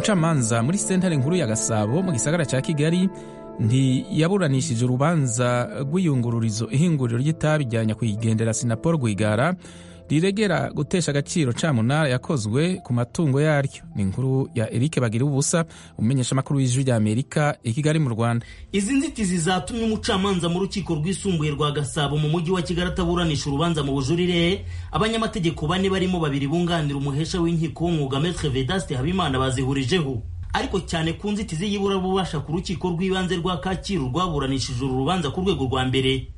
umucamanza muri sentare nkuru ya gasabo mu gisagara cya kigali ntiyaburanishije urubanza rw'iyungururizo ihinguriro ry'itabi rya nyakwigendera sinapol rwigara riregera gutesha agaciro camunara yakozwe ku matungo yaryo ni inkuru ya eric bagira ubusa umenyesha amakuru w'ijwi rya amerika i kigali mu rwanda izi nzitizi zatumye umucamanza mu rukiko rwisumbuye rwa gasabo mu mujyi wa kigali ataburanisha urubanza mu bujurire abanyamategeko bane barimo babiri bunganira umuhesha w'inkiko w'umwuga metre vedaste habimana bazihurijeho ariko cyane ku nzitizi y'iburabubasha ku rukiko rw'ibanze rwa kacyiru rwaburanishije uru rubanza ku rwego rwa mbere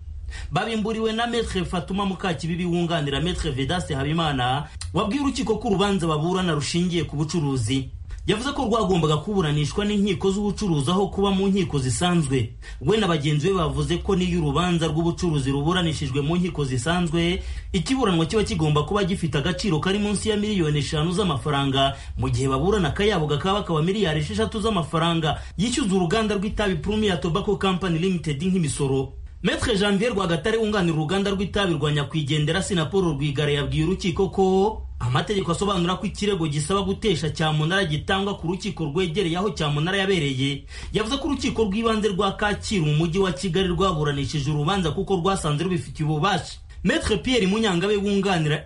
babimburiwe na metre fatuma mukakibibi wunganira metre vedaste habimana wabwiye urukiko ko urubanza baburana rushingiye ku bucuruzi yavuze ko rwagombaga kuburanishwa n'inkiko z'ubucuruzi aho kuba mu nkiko zisanzwe we na bagenzi be bavuze ko n'iyo urubanza rw'ubucuruzi ruburanishijwe mu nkiko zisanzwe ikiburanwa kiba kigomba kuba gifite agaciro kari munsi ya miliyoni eshanu z'amafaranga mu gihe baburana akayabo kakaba bakaba miliyari esheshatu z'amafaranga yishyuza uruganda rw'itabi premier tobacco company limited nk'imisoro Metre Janvier Rwagatare wunganira uruganda rw'itabi rwa nyakwigendera Sinapol Rwigara yabwiye urukiko ko amategeko asobanura ko ikirego gisaba gutesha cyamunara gitangwa ku rukiko rwegereye aho cyamunara yabereye yavuze ko urukiko rw'ibanze rwa Kacyiru mu mujyi wa Kigali rwaburanishije urubanza kuko rwasanze rubifitiye ububasha Metre Pierre Munyangabe wunganira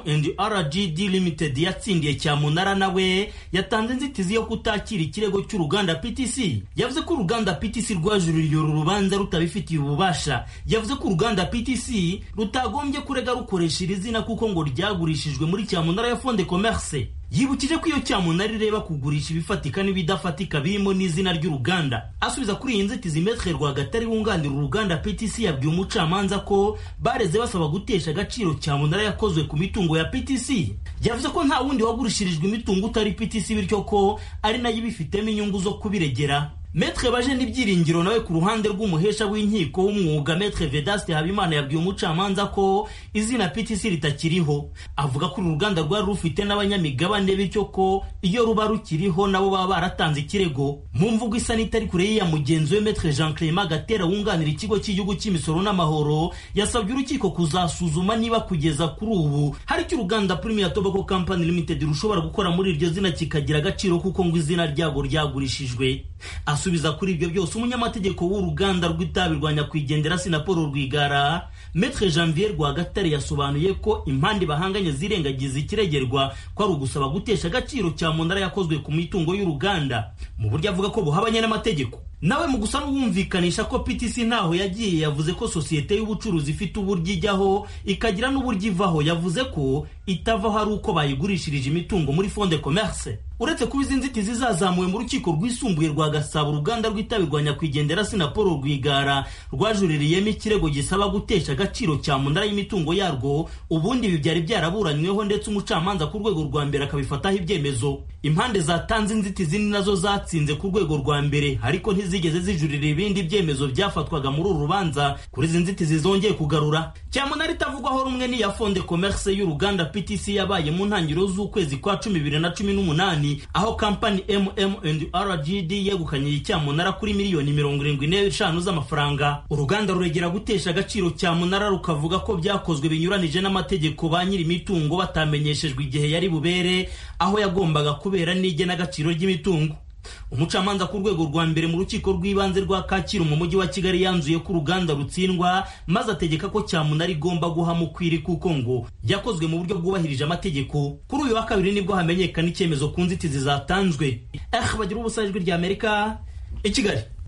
MM&RGD Limited yatsindiye cyamunara nawe yatanze inzitizi yo kutakira ikirego cy'uruganda PTC yavuze ko uruganda PTC rwajuririye uru rubanza rutabifitiye ububasha yavuze ko uruganda PTC rutagombye kurega rukoresha iri zina kuko ngo ryagurishijwe muri cyamunara ya Fonde Commerce yibukije ko iyo cyamunara ireba kugurisha ibifatika n'ibidafatika birimo n'izina ry'uruganda asubiza kuri iyi nzitizi metre rwagatare wunganira uruganda ptc yabwiye umucamanza ko bareze basaba gutesha agaciro cyamunara yakozwe ku mitungo ya ptc yavuze ko nta wundi wagurishirijwe imitungo utari ptc bityo ko ari nayo ibifitemo inyungu zo kubiregera metre baje n'ibyiringiro nawe ku ruhande rw'umuhesha w'inkiko w'umwuga metre vedaste habimana yabwiye umucamanza ko izina ptc ritakiriho avuga ko uru ruganda rwari rufite n'abanyamigabane bityo ko iyo ruba rukiriho nabo baba baratanze ikirego mu mvugo isa n'itari kure y'iya mugenzi we metre jean clement gatera wunganira ikigo cy'igihugu cy'imisoro n'amahoro yasabye urukiko kuzasuzuma niba kugeza kuri ubu hari icyo uruganda premier tobacco company limited rushobora gukora muri iryo zina kikagira agaciro kuko ngo izina ryarwo ryagurishijwe asubiza kuri ibyo byose umunyamategeko w'uruganda rw'itabi rwa nyakwigendera sinapolo rwigara metre janvier rwagatare yasobanuye ko impande bahanganye zirengagiza ikiregerwa ko ari ugusaba gutesha agaciro cya munara yakozwe ku mitungo y'uruganda mu buryo avuga ko buhabanye n'amategeko nawe mu gusa n'uwumvikanisha ko ptc ntaho yagiye yavuze ko sosiyete y'ubucuruzi ifite uburyo ijyaho ikagira n'uburyo ivaho yavuze ko itavaho ari uko bayigurishirije imitungo muri fonde commerce uretse kuba izi nzitizi zazamuwe mu rukiko rwisumbuye rwa gasabo uruganda rw'itabi rwa nyakwigendera sinapol rwigara rwajuririyemo ikirego gisaba gutesha agaciro cya munara y'imitungo yarwo ubundi ibi byari byaraburanyweho ndetse umucamanza ku rwego rwa mbere akabifataho ibyemezo impande zatanze inzitizi ni nazo zatsinze ku rwego rwa mbere ariko ntizigeze zijurira ibindi byemezo byafatwaga muri uru rubanza kuri izi nzitizi zongeye kugarura cyamunara itavugwaho rumwe n'iya fonde commerce y'uruganda ptc yabaye mu ntangiriro z'ukwezi kwa cumi bibiri na cumi n'umunani aho kampani MM&RGD yegukanye icyamunara kuri miliyoni mirongo irindwi n'eshanu z'amafaranga uruganda ruregera gutesha agaciro cyamunara rukavuga ko byakozwe binyuranije n'amategeko ba nyiri imitungo batamenyeshejwe igihe yari bubere aho yagombaga kubera n'igenagaciro ry'imitungo umucamanza ku rwego rwa mbere mu rukiko rw'ibanze rwa kacyiru mu mujyi wa kigali yanzuye ko uruganda rutsindwa maze ategeka ko cyamunara igomba guha mukwiri kuko ngo yakozwe mu buryo bwubahirije amategeko kuri uyu wa kabiri nibwo hamenyekana icyemezo ku nzitizi zatanzwe eh bagira ubusajwi ry'amerika i kigali